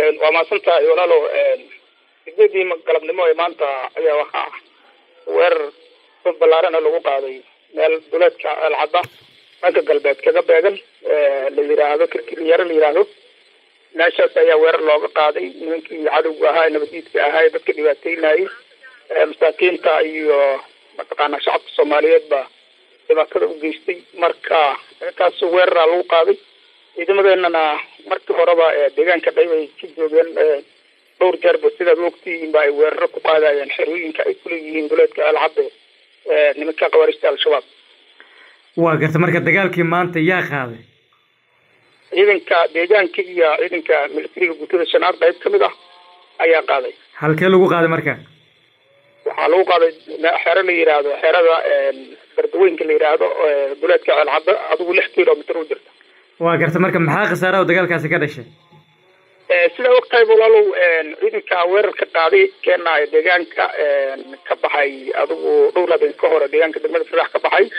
waa mahadsan tahay walaalow sideedii galabnimo ee maanta ayaa waxaa weerar dad ballaarana lagu qaaday meel duleedka alcadda dhanka galbeed kaga beegan la yiraahdo kirkiryaro la yiraahdo meeshaas ayaa weerar looga qaaday nimankii cadowga ahaa nabadiidka ahaa ee dadka dhibaateynayay masaakiinta iyo mataqaanaa shacabka soomaaliyeed baa dhibaatada u geystay marka intaas weeraraa lagu qaaday ciidamadeenana markii horeba deegaanka dhayb ay ka joogeen dhowr jeerba sidaad ogtihiin ba ay weeraro ku qaadayeen xerooyinka ay kuleeyihiin duleedka alcadde nimanka khawaarista al-shabaab waa garta marka dagaalkii maanta yaa qaaday ciidanka deegaanka iyo ciidanka militariga guutada shanaad qayb kamid ah ayaa qaaday halkee lagu qaaday marka waxaa lagu qaaday xero la yiraahdo xerada bardaweynka la yiraahdo duleedka alcadde adigu lix kilomitr u jirta waa garta marka maxaa khasaaraha oo dagaalkaasi ka dhashay sidaa ogtahay walaalow ciidanka weerarka qaaday keena deegaanka ka baxay adigu dhowr habeen ka hore deegaanka degmada fadax ka baxay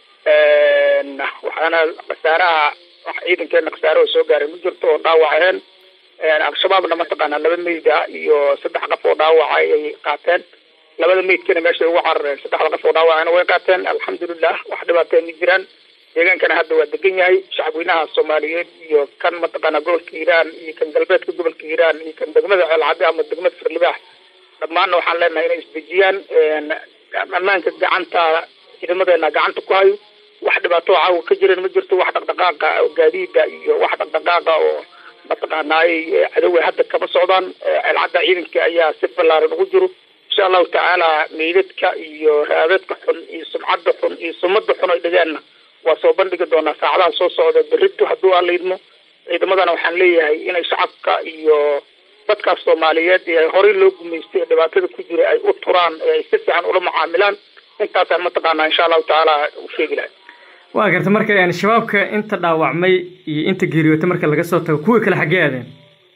waxaana khasaaraha wax ciidankeena khasaare oo soo gaaray ma jirto oo dhaawac aheen al-shabaabna mataqaanaa laba meyd ah iyo saddex qof oo dhaawaca ay qaateen labada meydkana meeshay ugu carareen saddexda qof oo dhaawacana way qaateen alxamdulilah wax dhibaateen ma jiraan deegaankana hadda waa degan yahay shacabweynaha soomaaliyeed iyo kan mataqaanaa gobolka hiiraan iyo kan galbeedka gobolka hiiraan iyo kan degmada ceelcadde ama degmada firlibaax dhammaanna waxaan leenahay inay isdejiyaan ammaanka gacanta ciidamadeena gacanta ku hayo wax dhibaato caawa ka jiran ma jirto wax dhaqdhaqaaqa oo gaadiida iyo wax dhaqdhaqaaqa oo mataqaanaay cadowga hadda kama socdaan ceelcadda ciidanka ayaa si ballaaran ugu jiro insha allahu tacaala meydadka iyo raadadka xun iyo sumcadda xun iyo sumada xun ay dhigeenna waa soo bandhigi doonaa saacadaha soo socda berrito hadduu aan laydmo ciidamadana waxaan leeyahay inay shacabka iyo dadkaas soomaaliyeed ee horey loo gumaystay ee dhibaatada ku jira ay u turaan ee ay si fiican ula mucaamilaan intaasaan mataqaanaa insha allahu tacaala u sheegi lahay waa garta marka shabaabka inta dhaawacmay iyo inta geeriyootay marka laga soo tago kuwii kale xaggee aadeen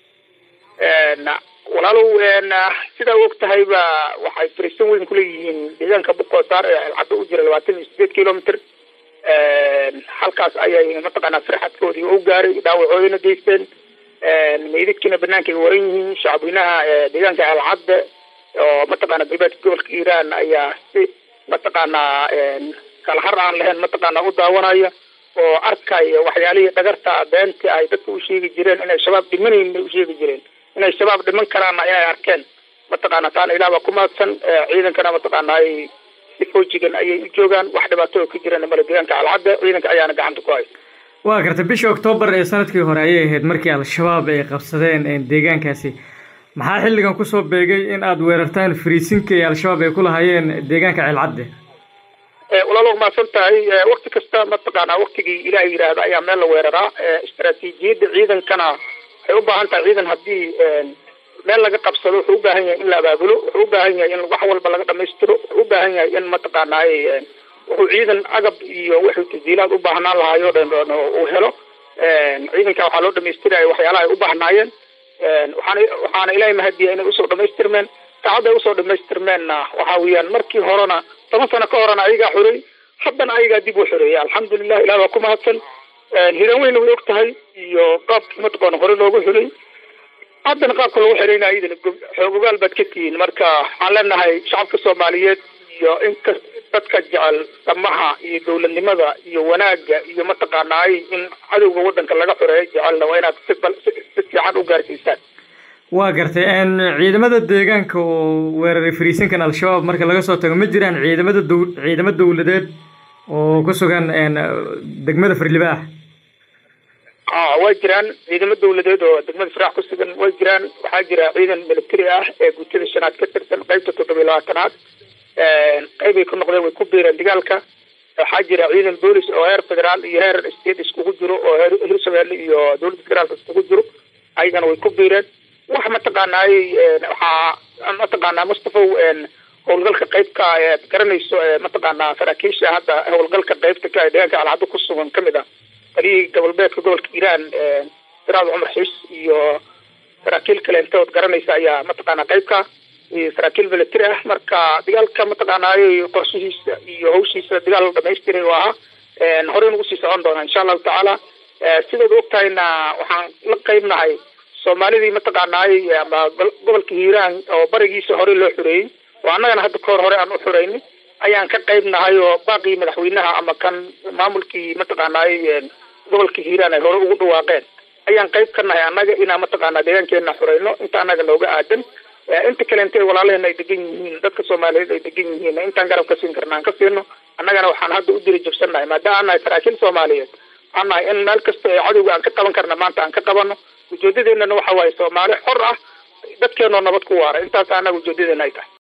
walaalow sidaa og tahay ba waxay fariisan weyn kuleeyihiin deegaanka buqoosaar ee alcaddo u jira labaatan iyo sideed kilomitr halkaas ayay mataqaanaa farxadkoodii u gaaray dhaawacoodina geysteen meydadkiina banaanka ay waran yihiin shacabweynaha deegaanka alcadde oo mataqaana galbeedka gobolka iiraan ayaa si mataqaanaa kala har aan lahayn mataqaanaa u daawanaya oo arkaya waxyaalihii dhagarta beenta ay dadka u sheegi jireen inay shabaab dhimanayn bay u sheegi jireen inay shabaab dhiman karaanna inay arkeen mataqaana taana ilaah baa ku mahadsan ciidankana mataqaana ay si foojigan ayay u joogaan wax dhibaato ka jiraan male deegaanka alcadde ciidanka ayaana gacanta ku hay waa garta bishii oktoobar ee sanadkii hore ayay ahayd markii al-shabaab ay qabsadeen deegaankaasi maxaa xilligan kusoo beegay in aada weerartaan fariisinka ee al-shabaab ay ku lahaayeen deegaanka ceelcadde walaalo mahadsan tahay wakti kasta mataqaanaa waktigii ilaah yidhaahda ayaa meel la weeraraa istaraatiijiyadda ciidankana waxay u baahan tahay ciidan haddii meel laga qabsado wuxuu u baahan yahay in la abaabulo wuxuu u baahan yahay in wax walba laga dhamaystiro wuxuu u baahan yahay in mataqaanaa wuxuu ciidan agab iyo wuxuu tasdiilaad u baahnaan lahaayo dhan uu helo ciidanka waxaa loo dhamaystiraya waxyaalaha ay u baahnaayeen waxaana waxaana ilaahay mahadiya inay usoo dhamaystirmeen saacadda ay usoo dhamaystirmeenna waxa weeyaan markii horena toban sano ka horena ayagaa xorey haddana ayagaa dib u xoreeyay alxamdulilah ilah baa ku mahadsan hiran weyna way og tahay iyo qaabkii mataqaana hore loogu xulay haddana qaabka lagu xirayna iyadana xoogogaal baad ka tihiin marka waxaan leenahay shacabka soomaaliyeed iyo inka dadka jecel samaha iyo dowladnimada iyo wanaagga iyo mataqaanaay in cadowga waddanka laga xoreeyo jecelna waa inaad si si fiican u gaarsiisaan waa gartay ciidamada deegaanka oo weeraray fariisinkan al-shabaab marka laga soo tago ma jiraan ciidamada dow ciidamo dowladeed oo ku sugan degmada firlibaax a waa jiraan ciidamo dowladeed oo degmada firaax ku sugan way jiraan waxaa jira ciidan military ah ee guutada shanaad ka tirsan qeybta toddoba iyo labaatanaad qeybay ku noqdeen way ku biireen dagaalka waxaa jira ciidan boolis oo heer federaal iyo heer state iskugu jiro oo heer hirshabeelle iyo dowladda federaalka iskugu jiro ayagana way ku biireen wax mataqaanaay waxaa mataqaanaa mustafaw howlgalka qaybka ead garanayso mataqaanaa saraakiisha hadda howlgalka qaybta ka deegaanka alcaddo ku sugan kamid ah taliyihii gobolbeedka gobolka iiraan siraad cumar xiis iyo saraakiil kale intood garanaysa ayaa mataqaanaa qaybka iyo saraakiil military ah marka dagaalka mataqaanaayo qorshihiisa iyo hawshiisa dagaal dhamaystiray oo ahaa horey nagu sii socon doonaa insha allahu tacaala sidaad og tahayna waxaan la qaybnahay soomaalidii mataqaanaay ama gobolka hiiraan oo barigiisa hore loo xureeyey oo annagana hadda kahor hore aan u xureynay ayaan ka qayb nahay oo baaqii madaxweynaha ama kan maamulkii mataqaanaay gobolka hiiraan ay hore ugu dhawaaqeen ayaan qayb ka nahay annaga inaan mataqaanaa deegaankeena xureyno inta annaga nooga aadan inta kalente walaalaheena ay degan yihiin dadka soomaaliyeed ay degan yihiin intaan garab ka siin karna aan ka siino annagana waxaan hadda u diri jabsannahay maadaama aan nahay saraakiil soomaaliyeed waxaan nahay in meel kasta ee cadowga aan ka qaban karna maanta aan ka qabano ujeedadeennana waxa waaye soomaali xor ah dadkeenoo nabad ku waara intaas annaga ujeedadeena ay tahay